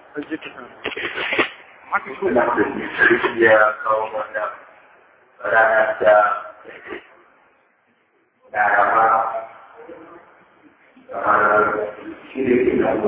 ya kawo wanda rana ta laraba kamar shirin na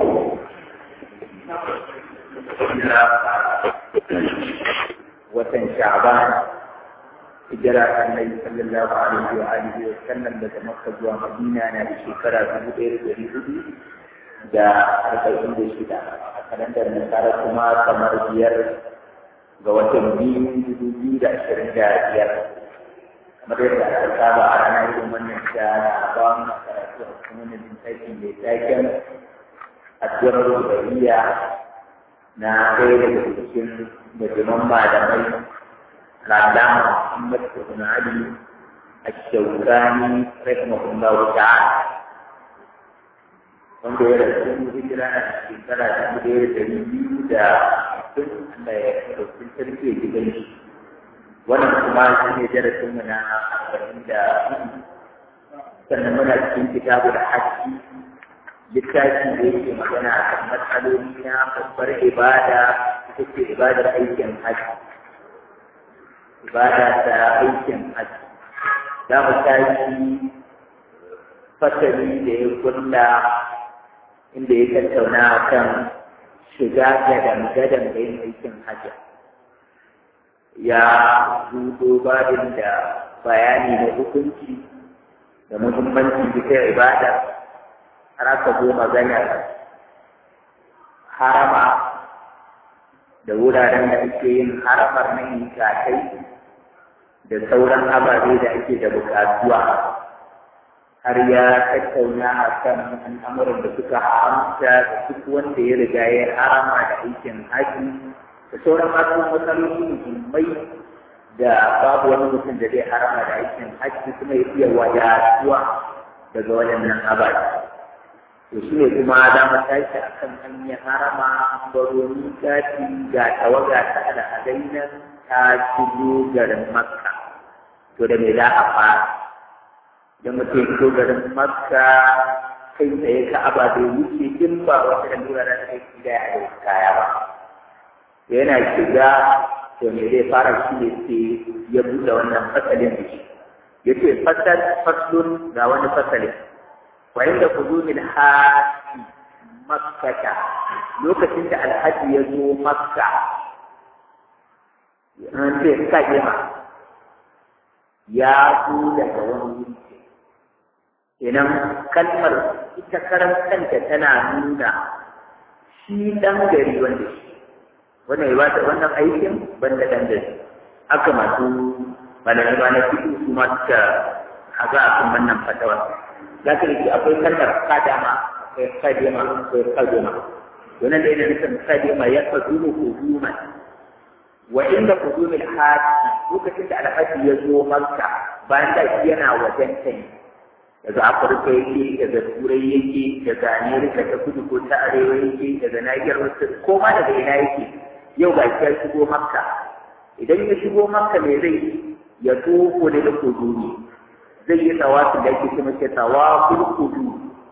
watan sha'ban hijira annabi sallallahu alaihi wa alihi wa sallam daga makka zuwa madina na da shekara dubu ɗaya da ɗari hudu da arba'in da shida a kalandar nasara kuma kamar biyar ga watan biyu dubu biyu da ashirin da biyar kamar yadda aka saba a ranar irin wannan da ba mu karatu a cikin wannan littafi mai taken addu'ar rubaiya na ɗaya daga cikin musulman malamai العلامة محمد بن علي الشوكاني رحمه الله تعالى wanda ya rasu hijira a shekara ta ɗaya da ɗari biyu da tun Allah ya ɗauki sarki ya gidan shi wannan kuma shi ne darasin mu na arba'in da hudu sannan muna cikin kitabu da haƙƙi littafi da yake magana a kan matsaloli na babbar ibada ita ce ibadar aikin hajji ibada ta aikin hajji za mu tashi fasali da ya kulla inda ya tattauna kan shiga gadan-gadan da yin aikin hajji ya zudo babin da bayani na hukunci da muhimmanci ita ibada har aka zo maganar harama da wuraren da ake yin haramar na katai da sauran ababe da ake da bukatuwa har ya tattauna a kan al'amuran da suka haramta da duk wanda ya riga ya harama da aikin haji da sauran masu matsaloli muhimmai da babu wani mutum da zai harama da aikin haji kuma ya iya wadatuwa daga waɗannan ababe to shi ne kuma za mu tashi a kan an yi harama an baro miƙati ga tawaga ta al'adai nan ta shigo garin makka to da me za a fara idan mutum ya shigo garin makka kai tsaye ka aba bai wuce in ba wata da lura da ta kai da ya kaya ba to yana shiga to me zai fara shi ne sai ya buɗe wannan fasalin da shi ya ce fasal faslun ga wani fasalin وعند قدوم الحاج مكة لوكتين da alhaji ya zo makka an ce kadima ya zo daga wani wuri idan kalmar ita karan kanta tana nuna shi dan gari wanda shi wannan ya bata wannan aikin banda dan gari haka masu malamai ba na fito su ma suka haga akan wannan fatawa za ka rike akwai kalmar kadama akwai kadima akwai kadima wannan da yana nufin kadima ya kaduma huduman wa inda hudumil haji lokacin da alhaji ya zo makka bayan da shi yana wajen ta ne daga afirka yake daga turai yake daga amerika ta kudu ko ta arewa yake daga nahiyar wasu ko ma daga ina yake yau ga shi ya shigo makka idan ya shigo makka me zai ya tofo da hudumi zai yi tawafi da ake kuma ce tawaful kudu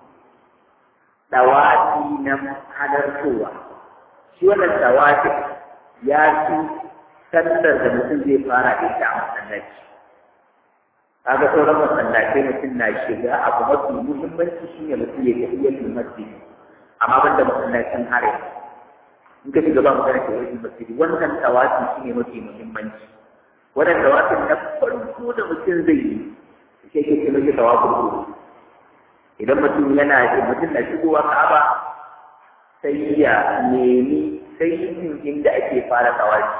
tawafi na halartowa shi wannan tawafi ya fi sallar da mutum zai fara da ita a masallaci kaga sauran masallatai mutum na shiga abu mafi muhimmanci shi ne mutum ya tafi yin masjidi amma ban da masallacin harin in ka shiga ba magana ke wajen masjidi wannan tawafi shi ne mafi muhimmanci wannan tawafin na farko da mutum zai yi sai ke kuma shi tawafin ruhu idan mutum yana da mutum na shigowa ka'aba sai ya nemi sai yin inda ake fara tawafi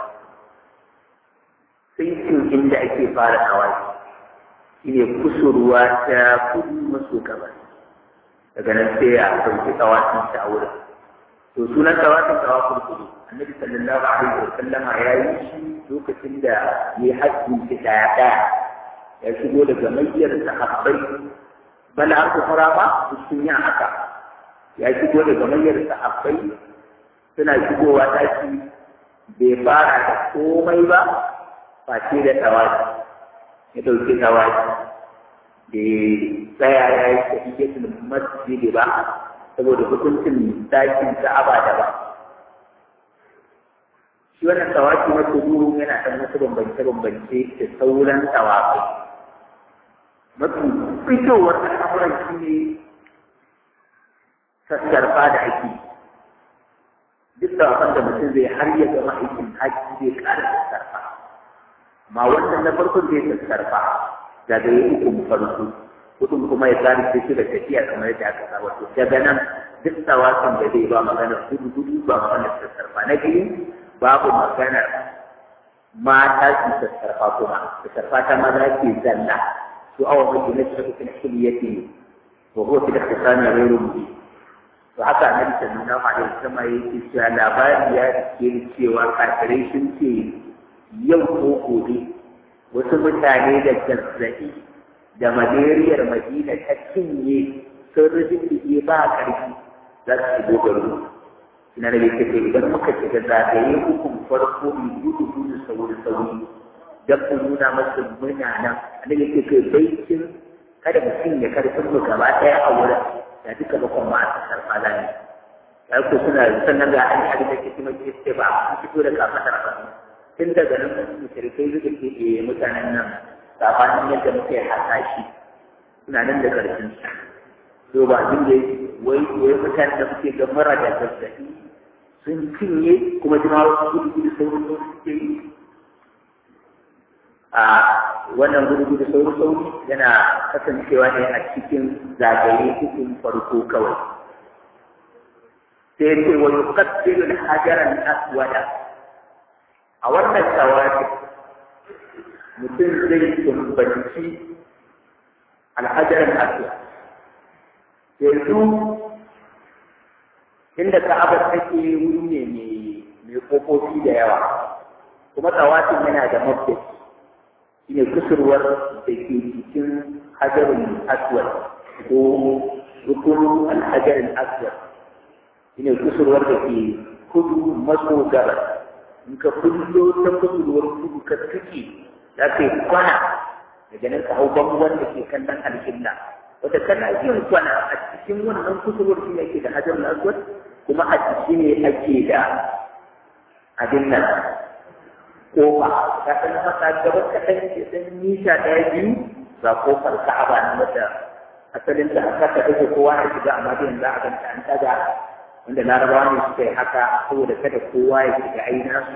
sai yin inda ake fara tawafi shine kusurwa ta kudu maso gabas daga nan sai ya ɗauki tawafin ta wurin to sunan tawafin tawafin kudu annabi sallallahu alaihi wa sallama ya yi shi lokacin da ya yi hajji shi ɗaya ɗaya ya shigo daga mayyar sahabbai bala an kufura ba sun yi haka ya shigo daga mayyar sahabbai suna shigowa ɗaki bai fara da komai ba face da tawaci ya ɗauki tawaci da tsaya ya yi tahiyyatul masjid ba saboda hukuncin dakin ka'aba da ba shi wannan tawaki na kudu yana ɗan wasu bambance-bambance da sauran tawakai mafi fitowar al'amuran shi ne sassarfa da ake duk tawakan da mutum zai har ya gama aikin haji zai ƙara sassarfa amma wannan na farkon zai sassarfa daga yi ukun farko kudin kuma ya tsari da shi da tafiya kamar yadda aka saba to daga nan duk tawakan da zai ba magana gudu gudu ba magana sassarfa na biyu babu maganar mata su sassarfa kuma sassarfa ta maza ke zalla su awa mai na cikin hiliyati wa huwa fi ikhtisami ghayru mubin to haka annabi sallallahu alaihi wasallam yake cewa labari ya ke cewa kafirai sun ce yau ko gobe wasu mutane da zazzabi da malariyar madina ta cinye sun rubuce ba ƙarfi za su shigo garin ina da yake ce idan muka shiga zagaye hukun farko mai gudu gudu sauri sauri don ku nuna masu muna nan ana yake ce baikin kada mutum ya karfin mu gaba ɗaya a wurin da duka bakon ma a karfa lani ya ku suna sannan ga an yi da ke kuma ke ce ba a fito da kafatar ba tun daga nan mushrikai suka ke e mutanen nan sabanin yadda muka yi hasashi suna nan da karfin su ba abin da wai wai mutanen da muke ga mara da zazzabi sun cinye kuma jima wasu gudu gudu saurin saurin suke yi a wannan gudu gudu saurin saurin yana kasancewa ne a cikin zagaye cikin farko kawai sai ce wa yuqaddilu al-hajaran aswada a wannan tawafi mutum zai tumbanci alhajaran aswad yanzu inda ka'abar take wuri ne mai kofofi da yawa kuma tawafin yana da mafi shine kusurwar da ke cikin hajarin aswad ko rukunin alhajarin aswad shine kusurwar da ke kudu maso gabas in ka kullo ta kusurwar kudu ka tuke za ka yi kwana daga nan ka hau bangon da ke kan nan alƙibla wata kana yin kwana a cikin wannan kusurwar shi ne ake da hajar aswad kuma a ciki ne ake da abin nan kofa ka san masa gaba kaɗan ke ɗan nisa ɗaya biyu ga kofar ka'aba na wata asalin ta aka ta ɗauke kowa ya shiga amma da yanzu a ganta an taga wanda larabawa ne suka yi haka saboda kada kowa ya shiga aina su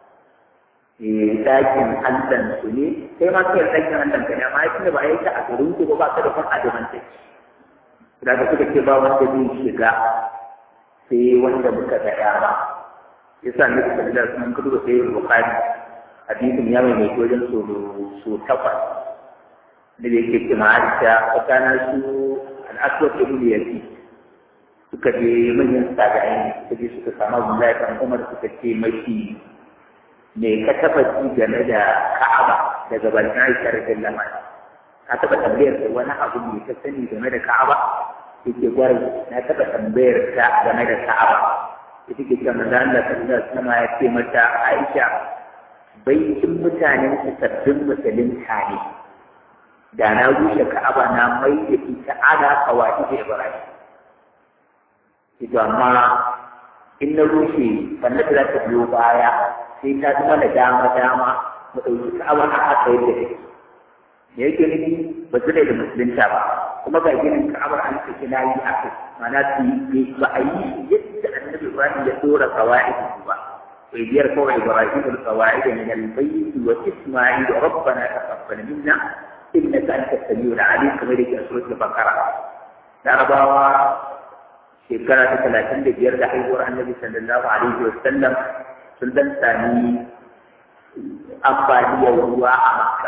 dakin allan su ne sai ma kai dakin allan ka ne amma yake ba yake a garin ku ba ka da kun adamantaki da ka suka ce ba wanda zai shiga sai wanda muka ga dama yasa ne da da sun kudu da sai bukhari hadisin ya mai mai wajen so so takwas da yake ce ma Aisha tsakanin su al-aswad ibn yazid suka je manyan sagayen suka je suka samu Abdullahi kan Umar suka ce mashi me ka taba ji game da Ka'aba daga bakin Aisha radiyallahu anha ka taba tambayar da wani abu ne ka sani game da Ka'aba yake gwari na taba tambayar ta game da Ka'aba ita ke cewa manzo Allah sallallahu alaihi wasallam ya ce mata Aisha baitin mutanen su sabbin musulunta ne da na rushe Ka'aba na mai da ita ala kawai da Ibrahim ito amma in na rushe sannan za ta biyo baya sai ta zama da dama dama mu ɗauki ka'aba a haka yadda take me yake nufi ba su da musulunta ba kuma ga ginin ka'abar an saki na yi aka mana su yi ba a yi yadda annabi ibrahim ya dora kawai ba sai biyar kawai ibrahim da kawai min al-bayt wa isma'il rabbana taqabbal minna innaka antas samiul alim kamar yake a suratul baqara larabawa shekara ta talatin da biyar da haihuwar annabi sallallahu alaihi wa sallam sun dan sami ambaliyar ruwa a makka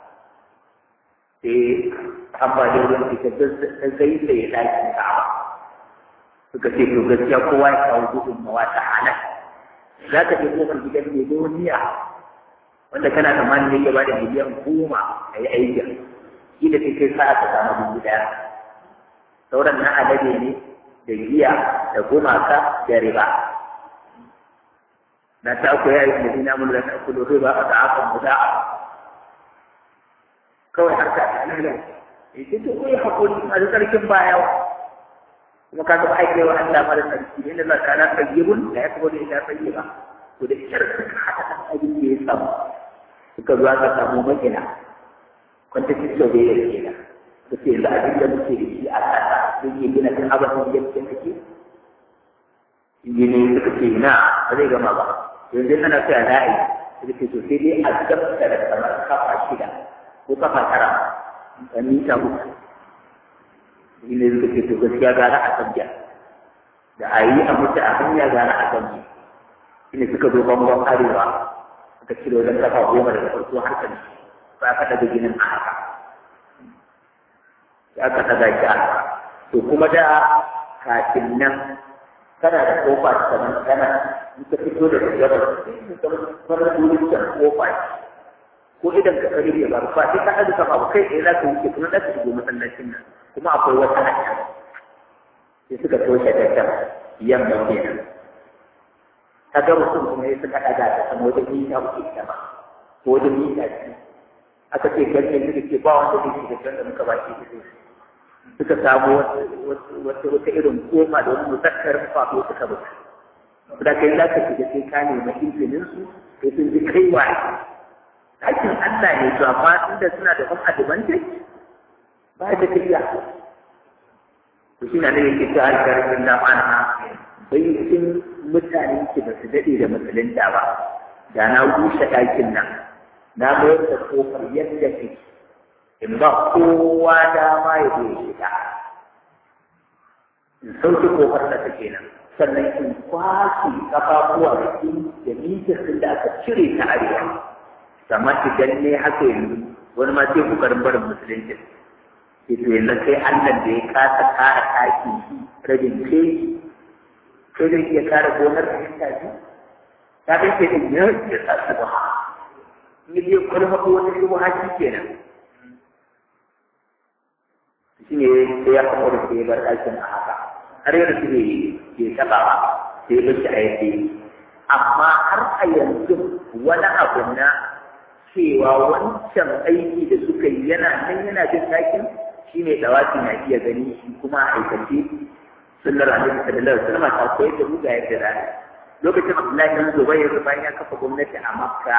sai ambaliyar ruwan ita ta zai da ya dakin ka'aba suka ce to gaskiya kowa ya kawo gudunmawa ta halal za ka je kofar gidan miliyoniya wanda kana tsammanin yake ba da miliyan goma a yi aikin kila sai kai sa'a ta samu dubu daya sauran na alade ne da giya da gumaka da riba na ta ku ya yi madina mun da ta kudu riba a da aka mu da'a kawai har ka ta nan ita to ko ya hakuri a da sarkin baya kuma ka ga aike wa Allah mara sarki inda Allah ta'ala tayyibun la yakbudu illa tayyiba to da shirka suka zo aka samu makina kwantakin sau da ya ke nan su ce yanzu abin da muke da shi a ƙasa sun yi gina kan abin da ya kake injini suka ce na ba zai gama ba yanzu ana so ya na'i suka ce to sai dai a gabta da kamar kafa shida ko kafa tara a mita uku injini suka ce to gaskiya gara a sabja da a yi a mutu a hanya gara a sabja shine suka zo bangon arewa suka cire wajen kafa goma daga farko har ƙarshe ba ka daga ginin a haka ya ka daga shi a haka to kuma da kafin nan kana da kofa kamar kana in ka fito da gabar kamar wurin can kofa ko idan ka kare ya bar fa sai ka haɗu kafa ba kai tsaye za ka wuce kuma za ka shigo masallacin nan kuma akwai wata hanya sai suka toshe ta can yamma kenan ta ga mutum kuma ya suka ɗaga ta sama wajen mita uku ita ba ko wajen mita biyu aka ce ganyen suka ce ba wanda zai shiga can da muka ba shi fito suka samu wata wata irin koma da wani musakkar faɗo suka buga da kai za ka shiga sai ka nemi izinin su sai sun ji kai wa aikin Allah ne to amma inda suna da wani advantage ba da kiriya to shi na ne yake ta alkarin da ma'ana bai cikin mutane ke ba su daɗe da musulunta ba da na rushe ɗakin nan na mayar da kofar yadda take in ba kowa dama ya zo shiga in sauke kofar da take nan sannan in kwashe kafafuwa da da mitar da aka cire ta arewa amma idan ne haka yanzu wani ma sai kokarin barin musulunci sai to yanzu sai Allah da ya kasa kara taki rabin kai sai zai iya kare gonar da ta ji ta kai ke din ya ya tsasa ba ni dai kulma ko wani shi haji kenan shi ne sai ya kawo da sai bar ɗakin a haka har yadda su bai taɓa ba sai ya shi a yadda amma har a yanzu wani abu na cewa wancan aiki da suka yi yana nan yana jin ɗakin shi ne ɗawafi na iya gani shi kuma a aikace sunnar annabi sallallahu alaihi wasallam ta koyar da mu ga yadda za lokacin Abdullahi bin Zubair bayan ya kafa gwamnati a Makka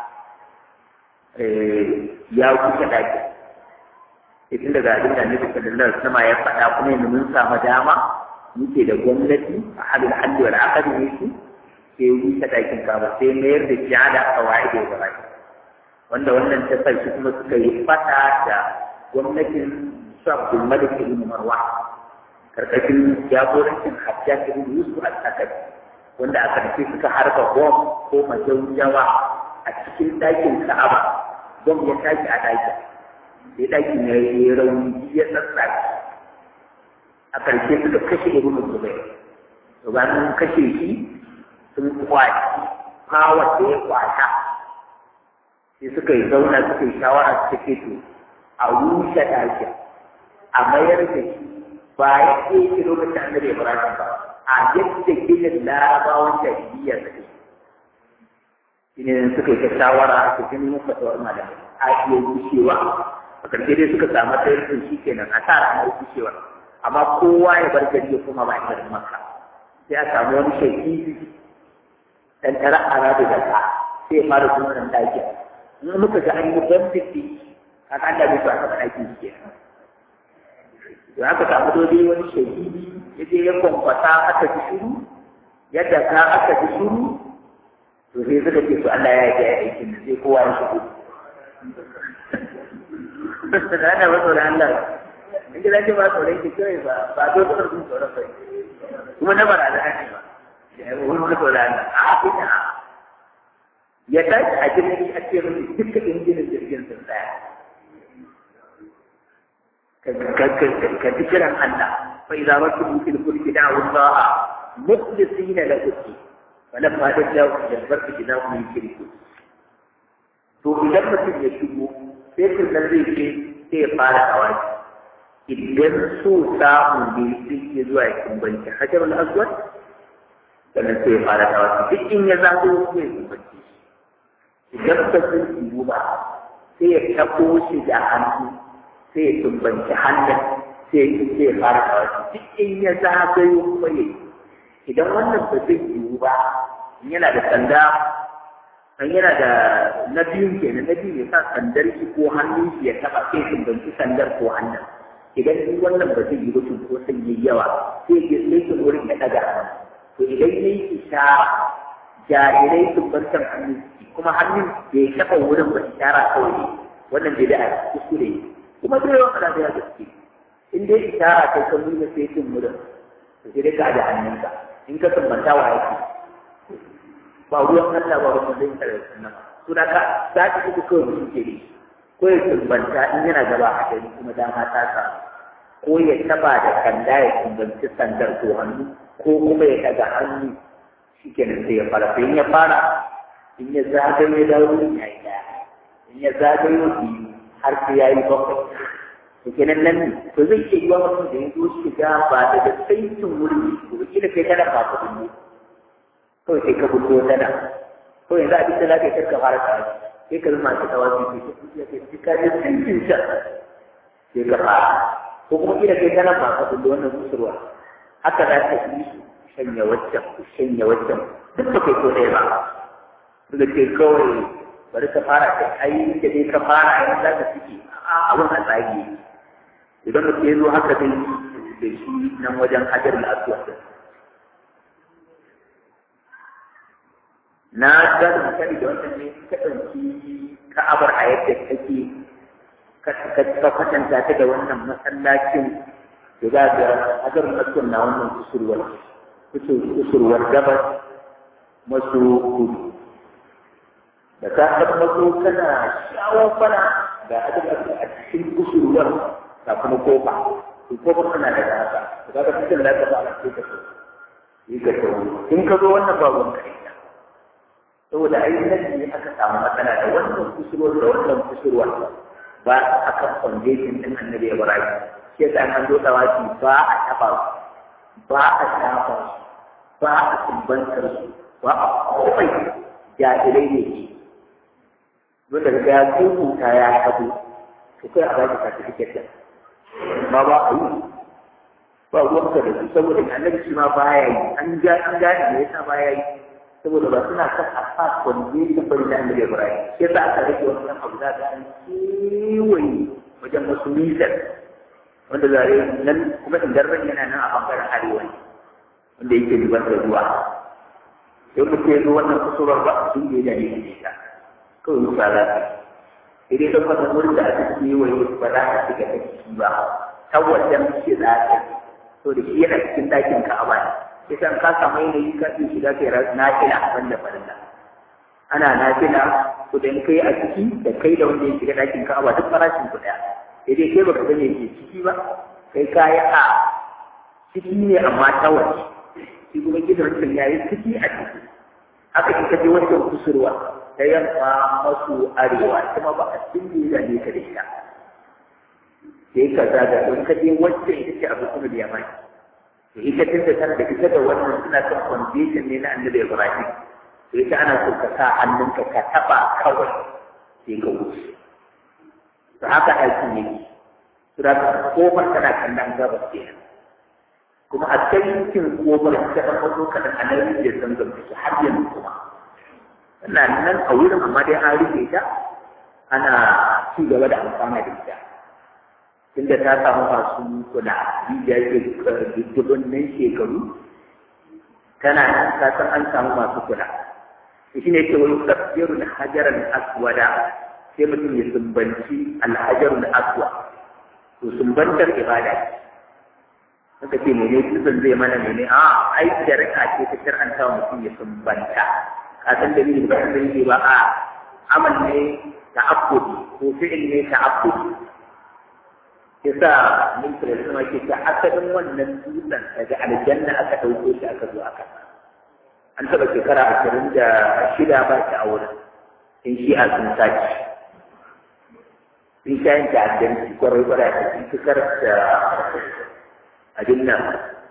ya kusa daki idan daga abin da annabi sallallahu alaihi wasallam ya faɗa kuma yanzu mun samu dama muke da gwamnati a hadin haddi wal aqdi ne su sai yi ta dakin kaba sai mayar da jihada a waye da gaba wanda wannan ta sai kuma suka yi fata da gwamnatin su Abdul Malik ibn Marwan karkashin jagorancin hajjaj ibn yusuf al-asad wanda a karshe suka harba bom ko majaujawa a cikin ɗakin ka'aba bom ya tashi a ɗakin sai ɗakin ya yi rauni ya tsatsaki a karshe suka kashe ibn zubair to bayan kashe shi sun kwaci power da ya kwata sai suka yi zauna suka yi shawara suka ce to a rushe ɗakin a mayar da shi ba ya ke shi lokacin annabi Ibrahim ba a yadda ginin larabawan jahiliya suke shine suka yi ta shawara su gani mun fata wa malamai a iya rushewa a karshe dai suka samu tsayin shi kenan a sa ranar rushewa amma kowa ya bar gari ya kuma ba garin maka sai a samu wani shahidi dan tara ara da zaka sai ya fara kuma nan daki in muka ga an yi bambiki kaga Allah bai so a taɓa ɗakin shi kenan da aka samu dole wani shahidi ya je ya kwamfata aka ji shuru yadda ka aka ji shuru to sai suka ce to Allah ya yi aikin da sai kowa ya shigo da ana ba tsoron Allah in ji zaki ba tsoron ki kawai ba ba zo tsoron sun tsoron bai kuma na bara da ne ba wani wani tsoron Allah a ina ya tashi a jirgin a ce mutu duka injinin jirgin sun tsaya ka ji kiran Allah fa idza rakibu fil fulki da'u Allah mukhlisina lahu din falamma dajaw ila al-barki idahum yushrikun to idan mutum ya shigo sai kun nan zai ce sai ya fara tawaki idan so samu ne sai ya zuwa ya kumbanci hajarul aswad sannan sai ya fara tawaki duk in ya zago sai ya kumbanci idan ka sun ba sai ya tabo shi da hannu sai ya tumbanci hannun sai sai ya fara da wasu duk in ya zagayo kuma ya idan wannan ba zai yiwu ba yana da sanda an yana da na biyun kenan na biyu ya sa sandar shi ko hannun shi ya taɓa sai sumbanci sandar ko hannun idan ni wannan ba zai yi ba ko sai yi yawa sai ya sai wurin ya ɗaga hannu to idan ya yi ishara jarirai sumbantar hannun kuma hannun da ya taɓa wurin ba ishara kawai wannan bai da a kuskure kuma zai yawan kada ya gaske in dai ishara kai ka nuna sai cin wurin to sai dai ka da hannunka in ka sumbanta wa yake ba ruwan Allah ba ruwan zai tare da sunan su da ka za ka uku kawai mutum ke ne ko ya sumbanta in yana gaba a gari kuma dama ta sa ko ya taba da kanda ya sumbanci sandar ko hannu ko kuma ya daga hannu shi kenan sai ya fara sai in ya fara in ya zagayo da wurin ya yi daya in ya zagayo biyu har sai ya yi bakwai to kenan nan ne to zai iya yiwa mutum da ya zo shiga ba daga saitin wurin ko kila kai kana ba ka dubu kawai sai ka fito ta nan kawai yanzu abin da za ka yi ka fara tsawa sai ka zama ta tsawa sai ka fito ka yi ka yi saitin can sai ka fara ko kuma kila kai kana ba ka dubu wannan kusurwa haka za ka yi shanya waccan shanya waccan duk ba kai ko ɗaya ba da ke kawai bari ka fara kai ai da dai ka fara ai za ka fice a abin a tsage idan mutum ya zo haka dai da shi nan wajen hajar da asuwa na ga da misali da wannan ne ka ɗauki ka'abar a yadda take ka kwatanta ta da wannan masallacin da za ga hajar da asuwa na wannan kusurwar kusurwar gabas masu kudu da ka taɓa maso kana shawon fana ga adadin a cikin kusurwar da kuma kofa to kofar tana da haka to kaga cikin da ka ba a cikin ka so yi ka so in ka zo wannan babun kai saboda ai nan ne aka samu matsala da wannan kusurwar da wannan kusurwar ba a kan foundation din annabi Ibrahim sai da an zo dawaki ba a taba ba a shafa ba a tumbantar su ba a komai jahilai ne wanda ga ya kuka ya tabo to kai a baki certificate din ma ba a yi ba ruwanka da su saboda annabi shi ma baya yi an ga an gane me yasa baya yi saboda ba suna kan asas wanda ya bari da annabi Ibrahim sai za a rage wannan abu za ta kewaye wajen wasu nisan wanda zare nan kuma indarren yana nan a bangaren arewa wanda yake zubar da ruwa sai mutum ya zo wannan kusurwar ba sun da ya ne ta kawai musa za ta idan ka fasa wurin da aka kewaye ba za ka shiga ta ciki ba ta wajen shi za ta to da shi yana cikin ɗakin ka'aba ne sai san ka samu yanayi ka iya shiga kai nafila wanda farilla ana nafila to da kai a ciki da kai da wanda ya shiga ɗakin ka'aba duk farashin ku ɗaya sai dai kai baka gane ke ciki ba kai kaya a ciki ne amma ta waje shi kuma gidan ya yi ciki a ciki haka kika je wancan kusurwa ta yamma masu arewa kuma ba a cikin da ne ka da ita sai ka zaga don ka je wacce ita ce abu kuma da yamma to ita tun da tana da ita da wannan suna kan foundation ne na annabi Ibrahim to ita ana so ka sa hannunka ka taba kawai sai ka wuce to haka aikin yake to da kofar tana kallon gabas kenan kuma a kan yankin kofar ta ɗan wato kaɗan a nan da san gamsu har yanzu kuma ina nan a wurin amma dai an rufe ta ana ci gaba da amfana da ita tunda ta samu masu kula rijiya ke dubunnan shekaru tana nan ka san an samu masu kula shi ne ce wani tafsirun hajaran aswada sai mutum ya sumbanci alhajarun aswa to sumbantar ibada ce suka ce mene kisan zai mana mene a ai shari'a ce ta shar'anta wa mutum ya sumbanta ka san da ni ba san yi ba a amal ne ta'abbudi ko fi'il ne ta'abbudi yasa min kira sama ke ta asalin wannan dutsen daga aljanna aka dauko shi aka zo aka an taɓa shekara ashirin da shida ba shi a wurin in shi a sun sace sun sha yin ta'addanci kwarai kwarai a cikin fikar da abin nan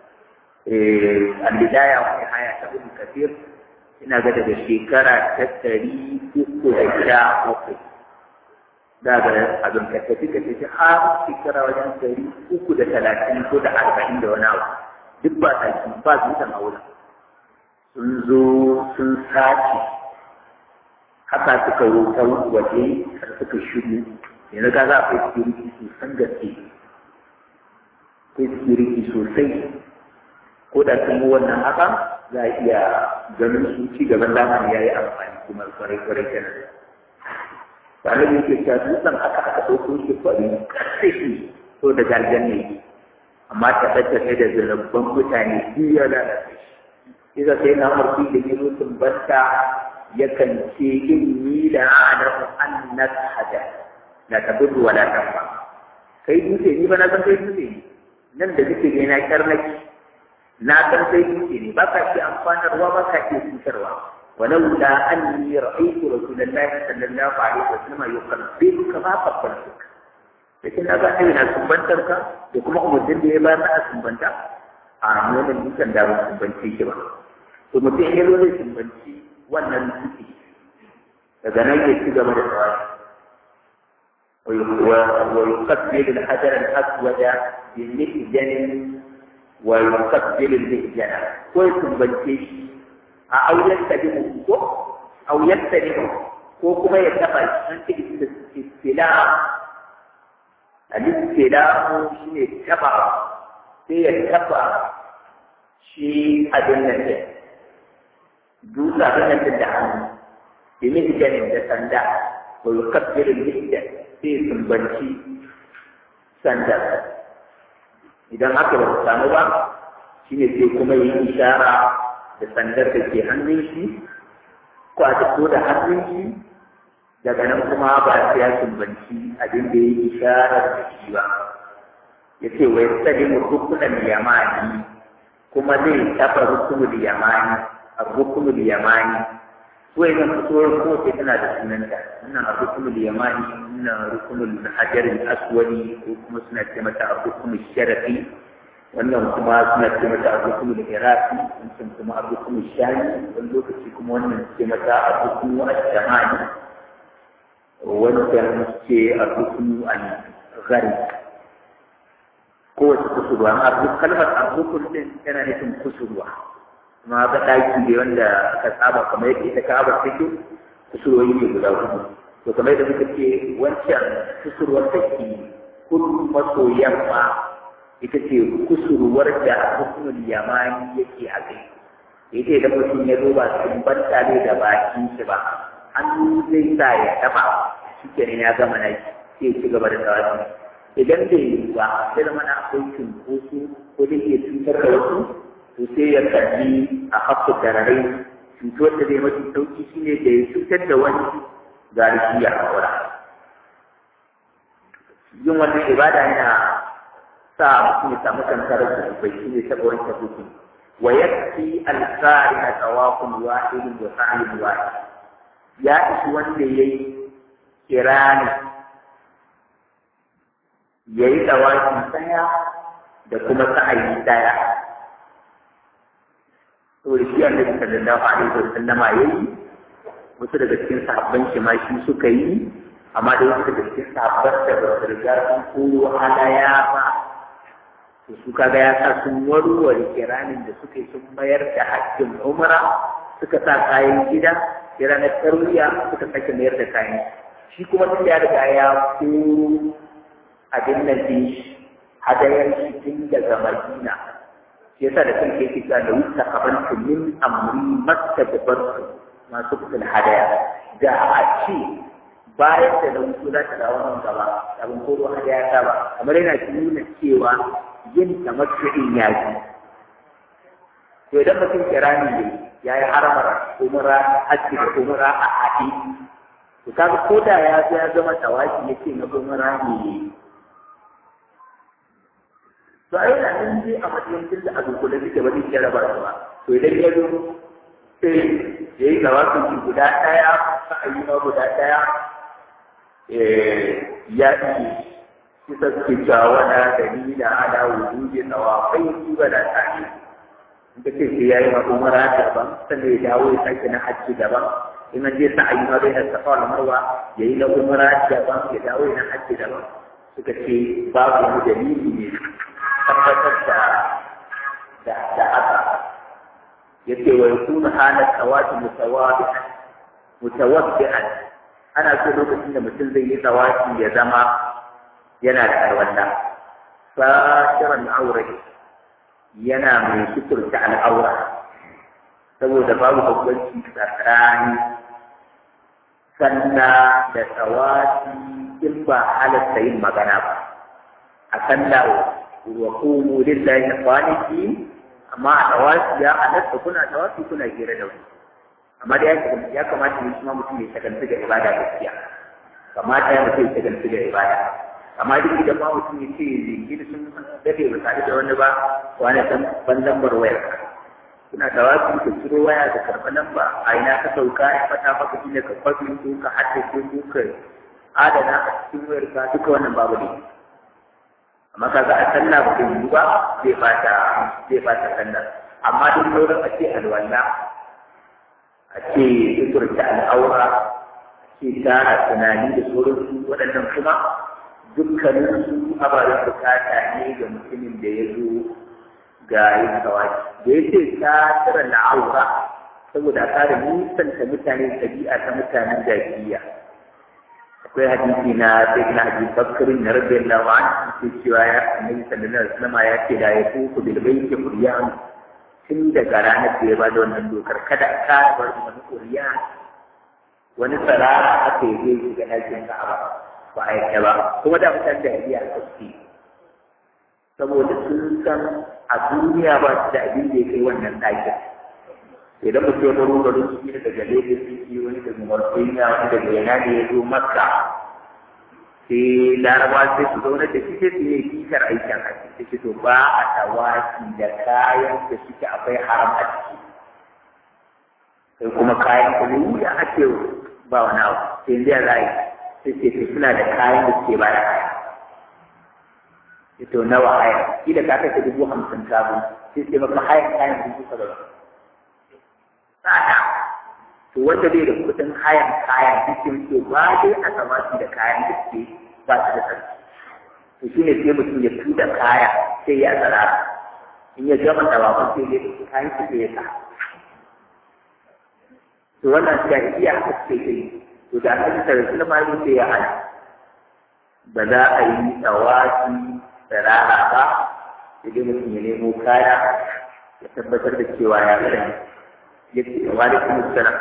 al-bidaya wa nihaya ta ibn kathir ina ga daga shekara ta ɗari uku da sha uku da ga abin ka tafi ka tafi har shekara wajen ɗari uku da talatin ko da arba'in da wani abu duk ba saki ba dutsen a wurin sun zo sun sace haka suka wuta waje har suka shiru yanzu ka za a kai security sosan gaske kai security sosai ko da sun yi wannan haka za a iya ganin su ci gaban zamani ya yi amfani kuma kwarai kwarai kenan tare da yake cewa dutsen aka aka ɗauko shi kwari ƙarfe shi so da gargan ne amma tabbatar da zarabban mutane biyu ya lalace shi iza sai na marfi da yi rutun banta yakan ce inni la a'lamu annaka hada la tadur wa la tanfa kai dutse ni ba na san kai dutse ne nan da kake ne na karnaki na san kai dutse ne ba ka ce amfanarwa ba ka ce cutarwa ولولا أني رأيت رسول الله صلى الله عليه وسلم يقبلك ما قبلتك لكن هذا أين سنبنتك يكما أمدن دي بانا سنبنتا أعلم أن يمكن دار سنبنتي كما ثم تحيل ولي سنبنتي وانا نسيتي daga nan ya ci gaba da tsawashi ويقبل الحجر الأسود بالمئجن ويقبل المئجن ويسنبنتي a auyen ta bi ko auyen ta ne ko kuma ya taba an ce istila al-istila shi ne taba sai ya taba shi abin nan ne dutse abin nan da hannu bi mihjanin da sanda wa yukabbiru mihjan sai sumbanci sanda idan aka ba samu ba shine sai kuma yi ishara da sandar da ke hannun shi ko a ko da hannun shi daga nan kuma ba sai ya sumbanci abin da ya yi isharar da shi ba ya ce wai sadi mu rukunan yamani kuma zai taɓa rukunul yamani a rukunul yamani ko idan fitowar kowace tana da sunanta wannan a rukunul yamani wannan rukunul hajarin aswadi ko kuma suna ce mata a rukunul sharafi wannan kuma suna ce mata abubuwan da iraki wancan kuma abubuwan shani wani lokaci kuma wannan ce mata abubuwan al-shamani wancan ce abubuwan al-ghari kowace kusurwa amma abu kalmar abubuwan din tana nufin kusurwa kuma ga ɗaki ne wanda aka saba kamar yadda ita ka'abar take kusurwoyi ne guda hudu to kamar yadda muka ce wancan kusurwar take kudu maso yamma ita ce kusurwar da hukumar yamani yake a kai ita idan mutum ya duba sun banta ne da bakin shi ba hannu zai sa ya taba shi kenan ya gama na sai ya ci gaba da tawafi idan bai yi ba sai da mana akwai cunkoso ko da iya cutar da wasu to sai ya kalli a haƙƙo tararai cutar da zai mafi sauki shine da ya cutar da wani garishi ya haƙura yin wannan ibada yana sa mutum ya samu kankarar da bai shi ne taɓa wancan hukun wa yakfi alƙari a tsawakun wahidin wa sa'in wahid ya ishi wanda ya yi kirani ya yi tsawaki ɗaya da kuma sa'ayi ɗaya to da shi annabi sallallahu alaihi wa sallama ya yi wasu daga cikin sahabban shi ma shi suka yi amma da wasu daga cikin sahabban da ba su riga sun koyo halaya ba to su kaga ya sa sun warware kiranin da suka yi sun mayar da hakkin umra suka sa kayan gida kira na tarwiya suka sake mayar da kayan shi kuma tun ya riga ya koro abin nan din shi hadayar shi tun daga madina shi yasa da kanke yake cewa da wuta kabantu min amri makka da barku masu kudin hadaya da a ce bayan da na wuce za ta dawo nan gaba abin koro hadaya ta ba kamar yana nuna cewa yin tamattu'in ya ji to idan mutum kirani ne ya yi haramar umra hajji da umra a haɗe to kaga ko da ya zo ya zama tawaki ya ce na umra ne to ai da nan je a matsayin tunda a dukkule suke ba zai kira ba ba to idan ya zo sai ya yi tawakin guda ɗaya sa'ayi ma guda ɗaya ya iya kita kita wala dalila ala wujudi tawafai wala ta'i inda ce sai yayi ma umara daban sannan ya dawo ya sake na hajji daban in an je sa'ayi ma bai da safa wal marwa yayi na umara daban ya dawo na hajji daban suka ce babu wani dalili ne tabbatar da da da haka yace wa yakunu halat tawafi mutawabi mutawaffi'an ana so lokacin da mutum zai yi tsawafi ya zama yana da alwala fashiran aure yana mai suturta al'aura saboda babu bambanci tsakanin sallah da tsawafi in ba halatta yin magana ba a sallah wa qumu lillahi qanitin amma a tsawafi ya halatta kuna tsawafi kuna hira da wani amma da ya kamata ne kuma mutum ya shagaltu da ibada gaskiya kamata ya mutum ya shagaltu da ibada amma duk idan ma mutum ya ce zai da sun dade ba tare da wani ba wani san ban lambar wayar kuna da wasu ka ciro waya da karɓa lamba a ina ka sauka ya fata maka shine ka kwafi ko ka haddace ko ka adana a cikin wayar ka duka wannan babu ne amma kaga a sallah ba zai yi ba zai bata zai bata sallah amma duk sauran a ce alwala a ce suturta al'aura a ce tara tunani da sauransu waɗannan kuma dukkanin su ababen bukata ne ga mutumin da ya zo ga yin kawaki da ya ce ta tara la'aura saboda kare nisanta mutane ɗabi'a ta mutanen jahiliya akwai hadisi na sai na hadisi bakkarin na rabbi Allah wa an ce cewa ya annabi sallallahu alaihi wasallam ya ce da ya kuku bil baiti quryan tun daga ranar da ya bada wannan dokar kada ka bar wani quryan wani sarara aka yi zai shiga ɗakin Ka'aba ba a yadda ba kuma da mutane da iya alƙaski saboda sun san a duniya ba su da abin da ya kai wannan ɗakin idan mutum ya baro garin su daga Lagos ciki wani daga Mauritania wani daga yana da ya zo Makka sai Laraba sai su zauna da shi sai su yi bishar aikin haji sai su to ba a tawaki da kayan da suke akwai haram a ciki sai kuma kayan kuma wuya ake ba wani abu sai yanzu ya za yi sai ce to suna da kayan da suke bada haya ito nawa haya kila ka kashe dubu hamsin kabu sai ce maka hayan kayan dubu saba'in tsada to wanda bai da kuɗin hayan kayan cikin to ba dai a samaki da kayan da suke ba su da sarki to shi ne sai mutum ya tuda kaya sai ya tsara in ya gama tawafin sai ya kayan su sai ya sa to wannan jahiliya haka suke yi to da annabi sallallahu alaihi wasallam sai ya hana ba za a yi tsawafi tsirara ba idan mutum ya nemo kaya ya tabbatar da cewa ya sani ya ce wa alaikum assalam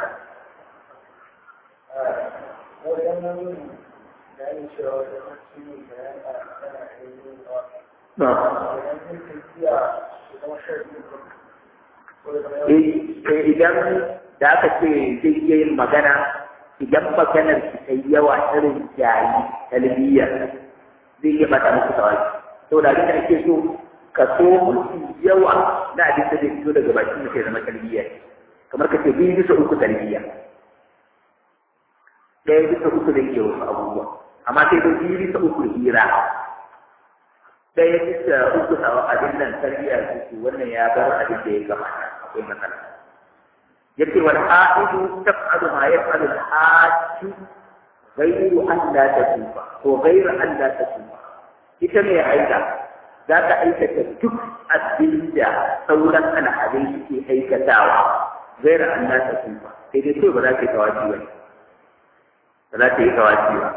idan da aka ce zai iya yin magana idan maganar ki ta yawa irin jayi talbiyya zai iya bata muku tawaki saboda abin da ake so ka so mutu yawa na abin da zai fito daga bakin mutum ya zama talbiyya kamar ka ce biyu bisa uku talbiyya ɗaya bisa uku da ke wasu abubuwa amma sai dai biyu bisa uku hira ɗaya bisa uku a abin nan tarbiyya su wannan ya bar abin da ya kamata akwai matsala yace wal ha'idu taf'alu ma yaf'alu al hajju ghayru an la tatuba ko ghayru an la tatuba ita mai aika za ta aikata duk abin da sauran al'adai suke aikatawa ghayru an la tatuba sai dai kai ba za ka yi tawafi ba ba za ta yi tawafi ba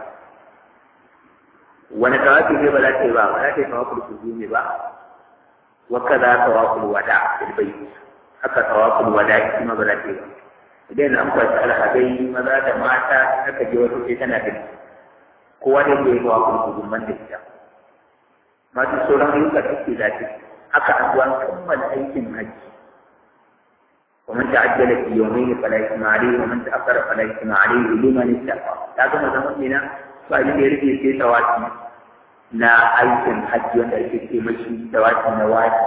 wani tawafi ne ba za ta yi ba ba za ta yi tawaful kuzumi ba wa kaza tawaful wada bil bayt haka tawaful wada shi ma ba za ta yi ba idan an kwashi alhadai maza da mata aka je wasu sai tana da kowa da ke yi tawaful kuzumman da ita masu sauran ayyuka da ke za ta haka an zuwa kammala aikin hajji ومن تعجل في يومين فلا إثم عليه ومن تأخر فلا إثم عليه لمن اتقى لكن زمان هنا فأجل يريد في تواتي na aikin hajji wanda ake ce mashi tawati na waji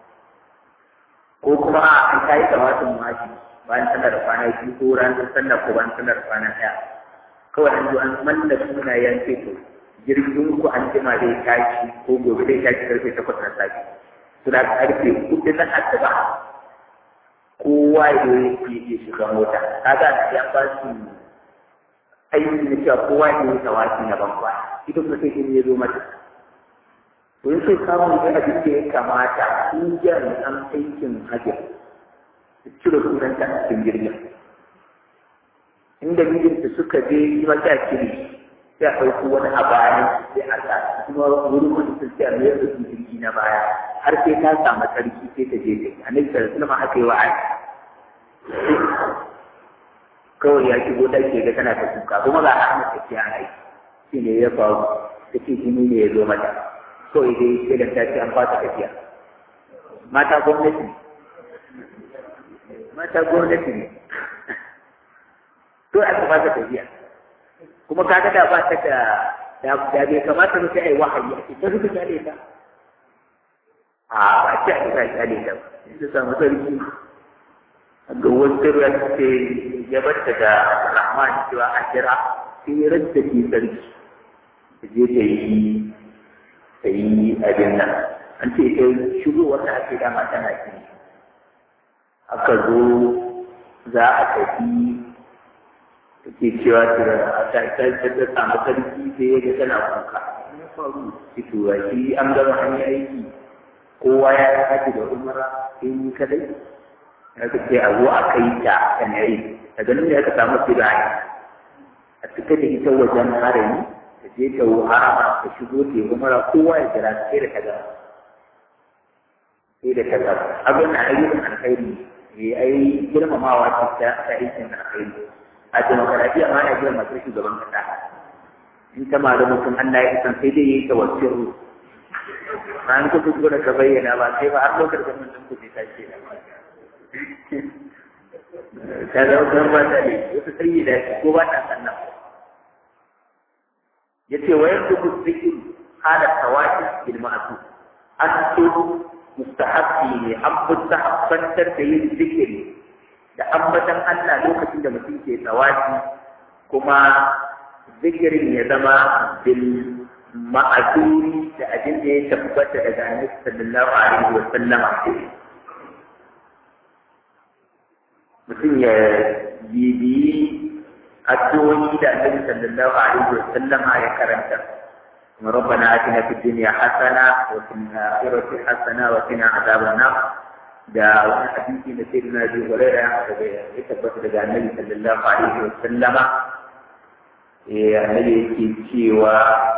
ko kuma an ta yi tawatin waji bayan sallar da kwana biyu ko ranar sallar ko bayan sallar kwana ɗaya kawai an zo an malla sunayen ce to jirgin ku an jima zai tashi ko gobe zai tashi karfe takwas na safe to da karfe hudu na asuba kowa ya yi shiga mota kaga ya ba su aiki na cewa kowa ya yi tawaki na bankwa ita kuma sai in ya zo mata to yin sai samun da abin da ya kamata in jami'an aikin hajji su cire sunanta a cikin jirgin in inda mijinta suka je yi mata kiri sai a ɗauko wani a bayan sai a sa kuma wurin wani sun sai a mayar da su jirgi na baya har sai ta samu sarki sai ta je ta yi annabi sallallahu alaihi wasallam haka yi wa Aisha kawai ya shigo ɗaki ga tana ta kuka kuma ga Ahmad tafiya a yi shi ne ya faru ta ce jini ne ya zo mata kawai dai sai da ta ce an fasa tafiya mata gwamnati mata gwamnati ne to aka fasa tafiya kuma ka ga da ba ta da da bai kamata mu sai ai wahayi a cikin rubuta kyale ta a ba ce a kira kyale ta sai samu sarki ga wasu ruwa ce ya bata da rahman cewa a kira sai ya ranta ke sarki ta je ta yi ta yi abin nan an ce ta shigowar da ake dama tana ki aka zo za a tafi take cewa ta ta ta samu sarki sai ya ga tana kuka ya faru fitowa shi an gama an yi aiki kowa ya yi haji da umara sai ni kadai ya ka ce a zo a kai ta kan yayi daga nan da aka samu filaye a cika da ita wajen harami ta je ta harama ta shigo ta yi umara kowa ya jira sai da ta gama sai da ta gama abin na ayyukan alkhairi ne ai girmamawa ce ta aikin alkhairi a demokaradiyya ma ana jiran masu shugaban kasa in ta ma da mutum Allah ya isan sai dai yayi tawakkul bayan ku duk da ka bayyana ba sai ba har lokacin mun ku sai tashi da ta da wannan ba ta ne wata sai da ko ba ta sannan yace wa yanzu ku zikir hala tawaki bil ma'suf an so mustahabbi ne an mustahabbantar da yin zikiri da ambatan Allah lokacin da mutum ke tsawaci kuma zikirin ya zama bil ma'azuri da abin da ya tabbata daga Annabi sallallahu alaihi wa sallam mutum ya bibiyi addu'o'i da Annabi sallallahu alaihi wa sallam ya karanta ربنا آتنا في الدنيا حسنة وفي الآخرة حسنة وقنا عذاب النار da wani hadisi na sai na bi huraira daga ya tabbata daga annabi sallallahu alaihi wa sallama eh annabi yake cewa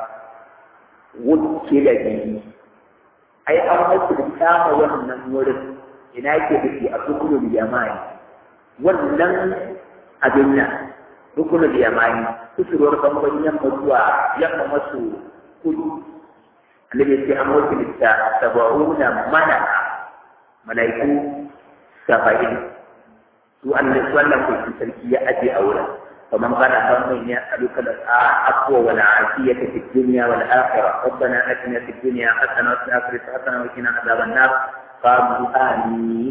wukila bihi ai an hukunta ma wannan wurin ina yake biki a rukunul yamani wannan abin nan rukunul yamani kusurwar bangon yamma zuwa yamma masu kudu annabi ya ce an hukunta saba'una mana mala'iku saba'in su Allah su Allah ko sarki ya aje a wurin فمن قال اللهم اني اسالك العفو والعافيه في الدنيا والاخره ربنا اتنا في الدنيا حسنه وفي الاخره حسنه وقنا عذاب النار قالوا امين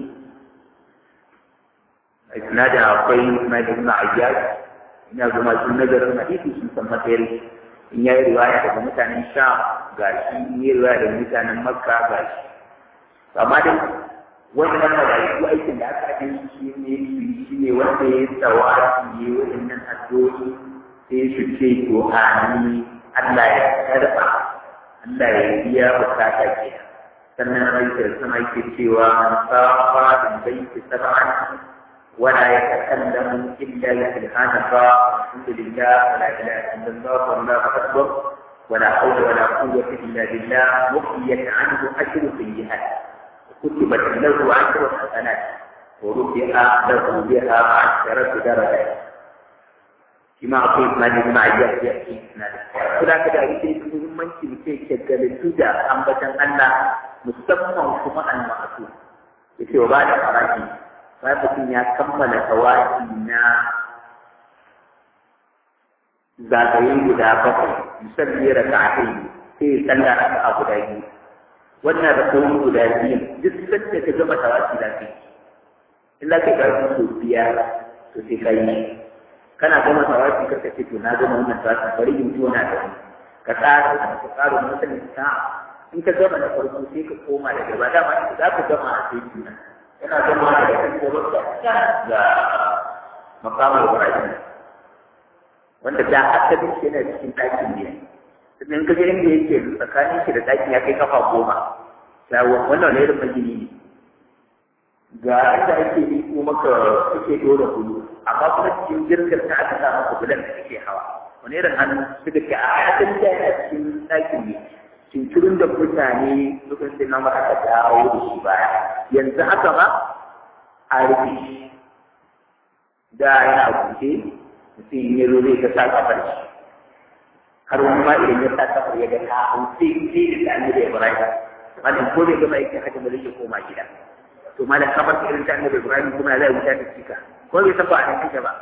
اسناد akwai na ibn ayyad ina zama sun nazarin hadisi sun san matsayi in yayi riwaya daga mutanen sha ga shi in yi riwaya daga mutanen makka ga shi amma dai wannan malaiku aikin da aka yi shi ne shi ne wanda ya tsawa ya waɗannan addu'o'i sai su ce to amin Allah ya karɓa Allah ya biya bukata ke sannan aikar sama yake cewa man safa bin baiti sab'an wala yatakallamu illa bi subhanaka alhamdulillah wala ilaha illallah wallahu akbar ولا حول ولا قوة إلا بالله وقيت عنه أجر سيئات كتبت له عشر حسنات ورفع له بها عشرة درجات كما أقول ما لي مع يأتي كلا كده يجي muhimmanci mutum shagalantu da ambatan Allah musamman kuma al-ma'asu yace wa bada farashi bayan mutum ya kammala tawaki na zagaye guda bakwai musalli raka'atai sai ya tsalla raka'a guda biyu wannan da koyi guda biyu duk sanda ka gama tawaki da kai in za ka ga su biyar to sai ka yi kana gama tawaki ka ce to na gama wannan tawaki bari in tona da ni ka tsara ka tsara mutum ta in ka gama da farko sai ka koma da gaba dama za ka gama a sai juna kana gama da kan gaba ga makamar Ibrahim wanda da asalin shi yana cikin ɗakin ne sannan ka ga inda yake tsakanin shi da ɗakin ya kai kafa goma shawon wannan wani irin magini ne ga inda ake yi kuma ka suke dora kulu amma kuma cikin girkar ta aka sa maka bulan da kake hawa wani irin hannu suka ce a ayatin da yana cikin ɗakin ne cinturin da mutane suka ce na aka dawo da shi baya yanzu haka ma a rufe shi da yana buɗe mutum ya zo zai ga sa kafar shi har wani ma idan ya sa kafar ya ga ta hau sai sai da ta da Ibrahim wannan ko bai gama aikin hajji ba zai koma gida to malam kafar irin ta annabi Ibrahim kuma zai wuta ta cika ko bai san ba a nan take ba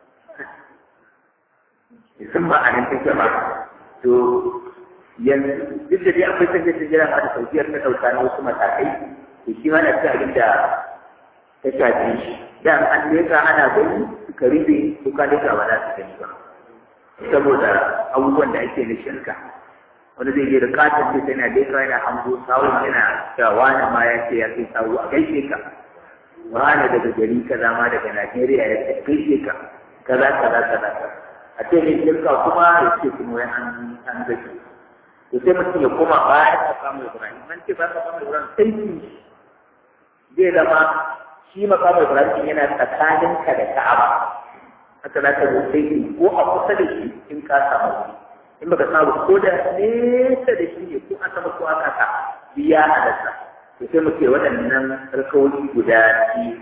san ba a nan take ba to yanzu duk da dai akwai sanje ta jira da saukiyar ta dauka na wasu matakai to shi ma na cikin abin da ta shafi shi da an leka ana gani suka rufe ko ka leka ba za su gani ba saboda abubuwan da ake na shirka wani zai je da katon ce tana leka yana hango sawun yana cewa wani ma ya ce ya kai sawu a gaishe ka wani daga gari kaza ma daga Najeriya ya ce gaishe ka kaza kaza kaza a ce ne shirka kuma ya ce kuma wai an an gaishe to sai mutum ya koma baya ta samu Ibrahim man ce ba ka samu Ibrahim sai zai zama shi makamu Ibrahim yana tsakanin ka da Ka'aba haka za ka zo sai ko a kusa da shi in ka samu in baka samu ko da nesa da shi ne ko a sama ko a kasa biya halatta to sai muke waɗannan alkawari guda biyu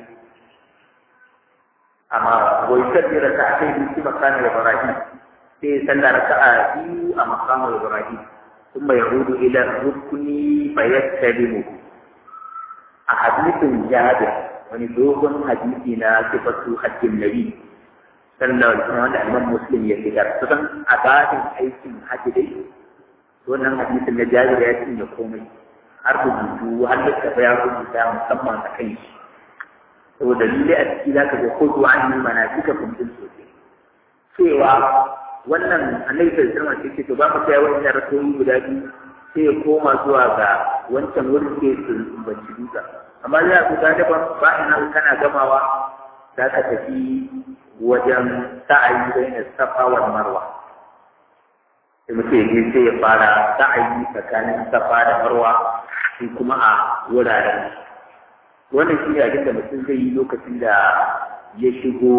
amma wai sabbira ta kai bisi makamu Ibrahim sai sallar raka'a biyu a makamu Ibrahim ثم يعود إلى الركن فيستلمه أحاديث جابر wani dogon hadisi na sifatu hajjin nabi sallallahu alaihi wasallam wanda imam muslim ya fitar kusan a babin aikin hajji dai wannan hadisin na jabir ya cinye komai har rubutu har da ya rubuta musamman a kan shi saboda lalle a ciki zaka ga kotu an yi mana duka kuntun sosai cewa wannan annabi sallallahu alaihi wasallam ce to ba mu kai wannan rasoyi guda biyu sai ya koma zuwa ga wancan wurin sai su banci duka amma zai ku ga daban ba ina kana gamawa za ka tafi wajen sa'ayi bayan safa wal marwa sai mutum ne sai ya fara sa'ayi tsakanin safa da marwa shi kuma a wuraren wannan shi ne abin da mutum zai yi lokacin da ya shigo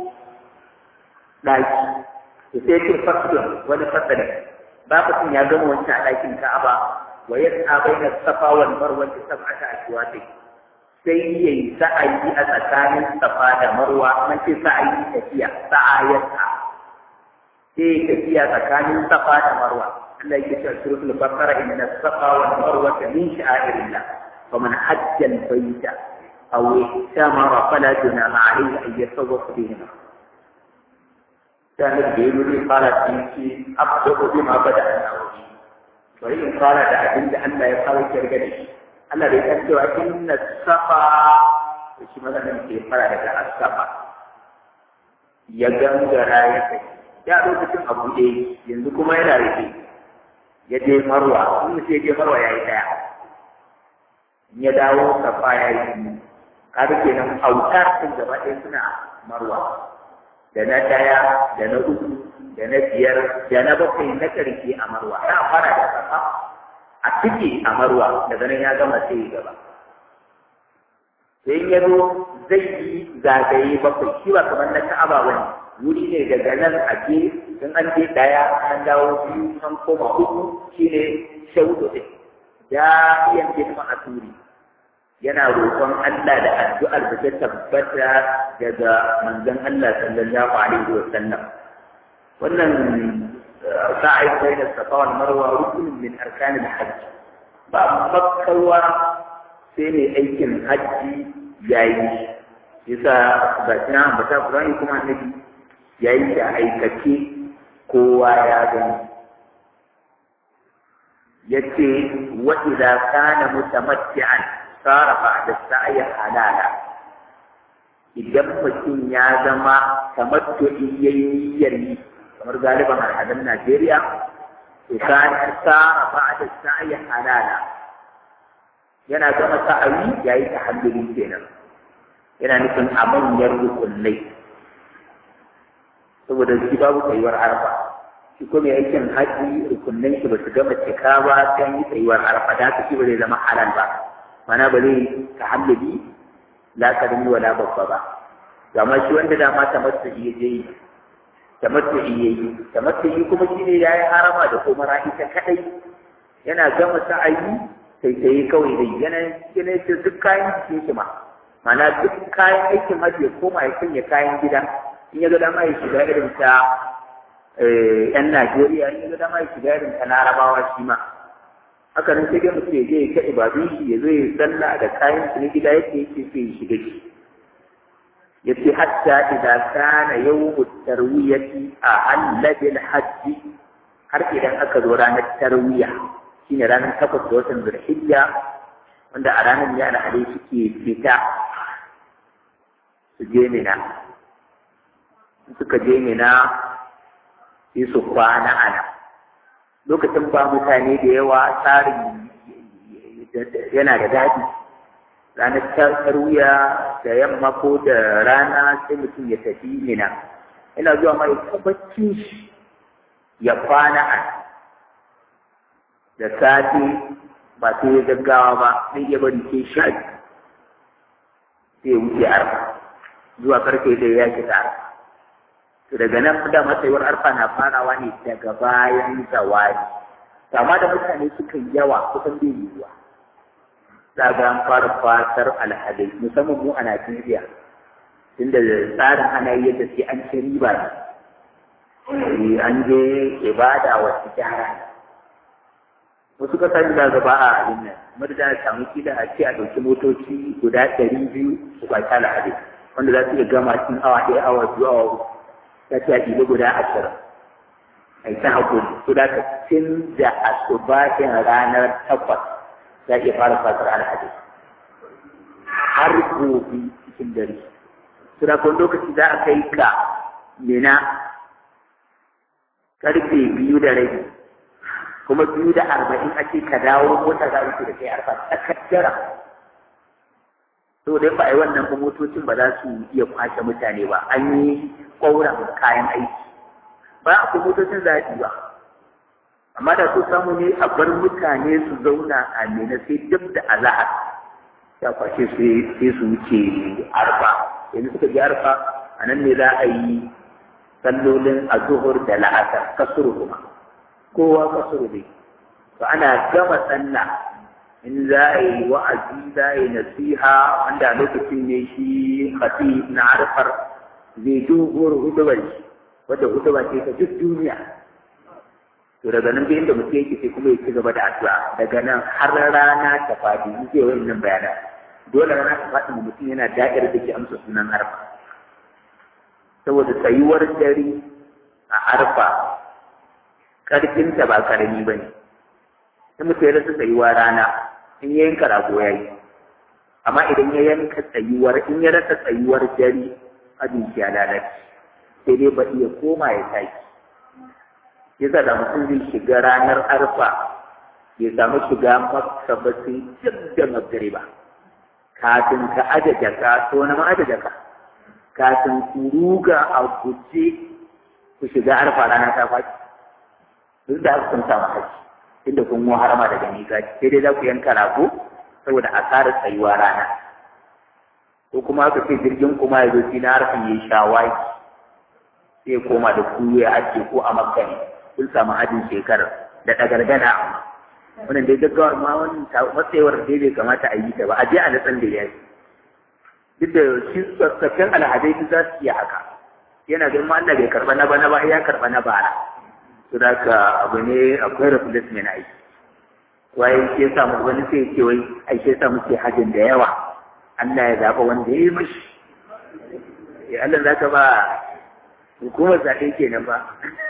ɗaki to sai ce fasilon wani fasalin ba mutum ya gama wancan a ɗakin ka'aba wa yas'a baina safa wal marwa ta sab'ata ashwati sai ya yi sa'ayi a tsakanin safa da marwa man ce sa'ayi tafiya sa'ayarsa sai tafiya tsakanin safa da marwa Allah yake cewa suratul baqara inna safa wal marwa min sha'irillah faman hajja al bayta aw ihtamara fala junaha alayhi an yatawaf bihima dan da yi ne fara tinki abdu bima bada Allah bari in fara da abin da Allah ya fara kirga da shi Allah bai san cewa inna safa da shi maganin ke fara daga asafa ya gangara ya kai ya lokacin abu ɗaya yanzu kuma yana rufe ya je marwa in sai je marwa ya yi ɗaya ya dawo safa ya yi biyu kaga kenan autar sun gaba ɗaya suna marwa da na ɗaya da na uku da na biyar da na bakwai na ƙarshe a marwa ya fara da safa a ciki a marwa daga nan ya gama sai gaba sai ya zo zai yi zagaye bakwai shi ba kamar na ka'aba wani wuri ne daga nan a je in an je daya an dawo biyu an koma uku shi ne shaudu ɗin ya iya girma a turi yana roƙon Allah da addu'ar da ta tabbata daga manzon Allah sallallahu alaihi wa sallam wannan sa'i bayna safa wal marwa rukunin min arkanil hajj ba makkarwa sai mai aikin hajji yayi yasa ga kina ambata Qur'ani kuma annabi yayi da aikace kowa ya gani yace wa idza kana mutamatti'an sara ba'da sa'i halala idan mutum ya zama tamattu'i yayi yayi kamar galiban al'adun Najeriya to kan sara ba'da sa'i halala yana gama sa'ayi yayi tahalluli kenan yana nufin a manyan rukunai saboda shi babu tsayuwar arfa shi ko mai aikin haji rukunai shi ba su gama cika ba sai yi tsayuwar arfa da shi ba zai zama halal ba mana ba zai tahalluli la karami wala babba ba amma shi wanda dama ta masu iya je yi ta masu iya yi ta masu yi kuma shi ne ya yi harama da kuma ita kadai yana gama sa'ayi sai sai kawai dai yana yana ce duk kayan cikin shi ma mana duk kayan aikin hajji ya koma ya sanya kayan gida in ya ga dama ya shiga irin ta yan Najeriya in ya ga dama ya shiga irin ta Larabawa shi ma haka nan sai dai mutum ya je ya ta ibadun shi ya zo ya sallah da kayan shi na gida yake yake sai ya shiga shi yace hatta idan kana yawmu tarwiyati a allabil hajji har idan aka zo ranar tarwiya shine ranar takwas da watan zulhijja wanda a ranar ne alhali suke fita su je mina suka je mina sai su kwana a nan lokacin ba mutane da yawa tsarin yana da daɗi ranar tarwiya da yamma ko da rana sai mutum ya tafi mina ina zuwa mai tabbacin shi ya kwana a da safe ba sai ya gaggawa ba sai ya bari ke sha sai ya wuce arfa zuwa karfe da ya shiga arfa to daga nan da matsayuwar arfa na farawa ne daga bayan zawari amma da mutane suka yawa kusan bai yiwuwa za ga an fara fatar alhadai musamman mu a Najeriya tunda tsarin ana yi yadda sai an ci riba ne an je ibada wasu gyara wasu kasashe da gaba a abin nan madada a samu kila a ce a ɗauki motoci guda ɗari biyu su kwaci alhadai wanda za su iya gama cikin awa ɗaya awa biyu awa uku ya ce a ɗiba guda ashirin a yi ta haƙuri su da tun da asubahin ranar takwas za iya fara fatar alhaji har gobe cikin dare suna kun lokaci za a kai ka mina karfe biyu da rabi kuma biyu da arba'in ake ka dawo mota za a da kai arfa tsakaddara to dai ba a yi wannan ba motocin ba za su iya kwashe mutane ba an yi ƙwauran kayan aiki ba a kuma motocin za ba amma da su samu ne a bar mutane su zauna a mena sai duk da azahar ya kwashe sai su wuce arfa yanzu suka ji arfa a nan ne za a yi sallolin azuhur da la'asar kasuru kuma kowa kasuru ne to ana gama sallah in za a yi wa'azi za a yi nasiha wanda a lokacin ne shi khatib na arfar zai doguwar hudubar shi wadda hudubar ce ta duk duniya to daga nan da inda mutum yake sai kuma ya ci gaba da addu'a daga nan har rana ta fadi in zai wani nan bayanan dole rana ta fadi mutum yana da'ir da ke amsa sunan arfa saboda tsayuwar dare a arfa karfinta ba karami ba ne sai mutum ya rasa tsayuwa rana in ya yanka rago ya yi amma idan ya yanka tsayuwar in ya rasa tsayuwar dare abin ya lalace sai dai ba iya koma ya tashi yasa da mutum zai shiga ranar arfa ya samu shiga makka ba sai duk da magariba kafin ka aje jaka to na ma aje jaka kafin ku ruga a guje ku shiga arfa rana ta faɗi duk da haka kun samu haji inda kun mu harama daga miƙati sai dai za ku yanka rago saboda asarar tsayuwa rana ko kuma aka ce jirgin kuma ya zo shi na harfin ya shawaki sai koma da ku ya ake ko a makka ne kun samu hajjin shekarar da ɗagargada amma wannan dai gaggawar ma wannan matsayawar dai bai kamata a yi ta ba a je a natsan da ya duk da shi tsaffin alhadai za su iya haka yana ganin ma Allah bai karɓa na bana ba ya karɓa na bara to da ka abu ne akwai replacement a yi wai ke samu wani sai ce wai ai ke samu ce hajjin da yawa Allah ya zaɓa wanda ya yi mashi ya Allah za ka ba hukumar zaɓe kenan ba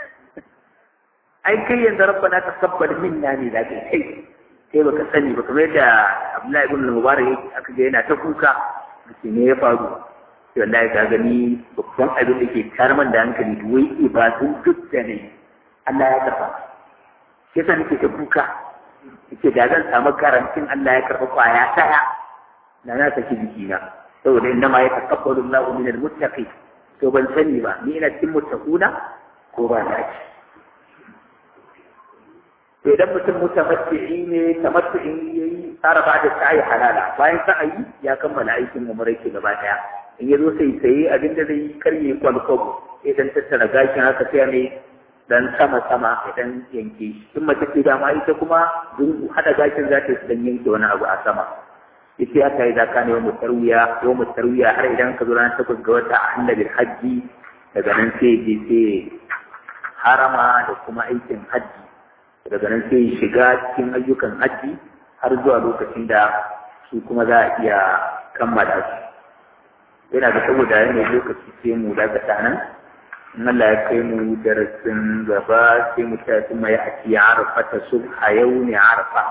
ai kai yanzu rabbana taqabbal minna ne da kai kai kai baka sani ba kamar yadda Abdullahi ibn Mubarak yake aka ga yana ta kuka ce ne ya faru to wallahi ka gani babban abin da ke karman da hankali wai ibadun duk da ne Allah ya karba yasa nake ta kuka yake da zan samu garantin Allah ya karba kwaya daya na na saki jikina saboda inna ma yataqabbalu Allahu min al-muttaqin to ban sani ba ni ina cikin muttaquna ko ba na ci to idan mutum mutamatti'i ne tamattu'in yayi tsara ba da sa'i halala bayan sa'ayi ya kammala aikin umra ke gaba daya in ya zo sai saye abin da zai karye kwalkwabo idan tattara gashin haka sai ne dan sama sama idan yanke shi in mace ce dama ita kuma zungu hada gashin za ta dan yanke wani abu a sama ita ya kai da kana yau tarwiya yau tarwiya har idan ka zo ranar takwas ga wata a annabi hajji daga nan sai je sai harama da kuma aikin hajji daga nan sai shiga cikin ayyukan hajji har zuwa lokacin da su kuma za a iya kammala su yana da saboda yanayin lokaci sai mu dakata nan in Allah ya kai mu darasin gaba sai mu tafi mai a ci arfa ta subha yau ne arfa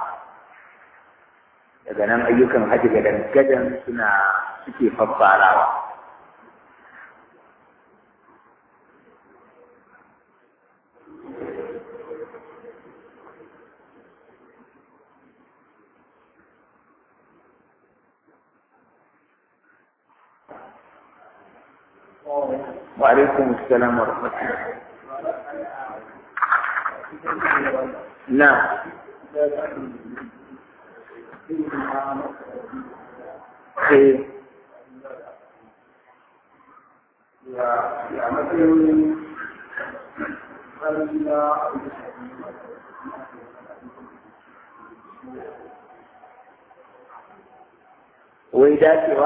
daga nan ayyukan hajji gadan gadan suna suke faffarawa وعليكم السلام ورحمة الله نعم خير wai dacewa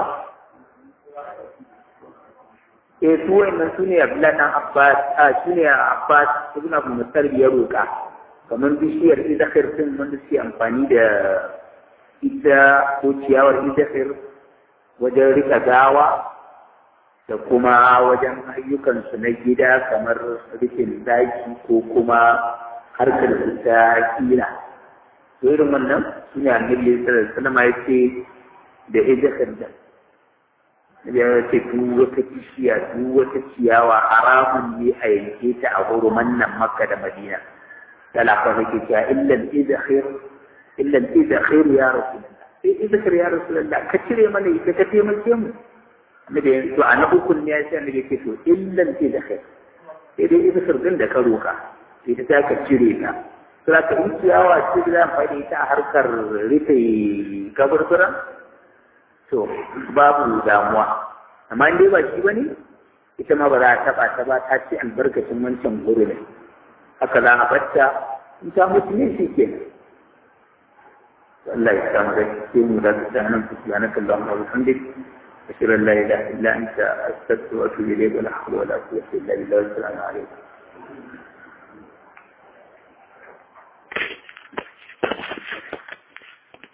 eh su wannan su ne abdullahi dan abbas a su ne abbas ibn abu musar ya roƙa kamar bishiyar idakhir din wanda suke amfani da ita ko ciyawar idakhir wajen rika gawa da kuma wajen ayyukansu na gida kamar rikin daki ko kuma harkar ta kila to irin wannan su ne annabi sallallahu alaihi wasallam ya ce da idakhir da ya ce duk wata bishiya duk wata ciyawa haramun ne a yanke ta a huruman nan makka da madina talaka nake cewa illan idkhir illan idkhir ya rasulullah sai idkhir ya rasulullah ka cire mana ita ka taimake mu annabi to a na ukun ne ya ce annabi ce to illan idkhir sai dai idkhir din da ka roka sai ta ka cire ta sai ka yi ciyawa ce da amfani ta a harkar rufe kaburburan to babu damuwa amma dai ba shi bane ita ma ba za a taba ta ba ta ce albarkacin wancan guri ne haka za a batta in ta mutu ne shi ke Allah ya samu da ke mu da ta nan ku ya naka Allah wa bihamdik ashhadu an la ilaha illa anta astaghfiruka wa atubu ilayk wa la hawla wa la quwwata illa billah assalamu alaikum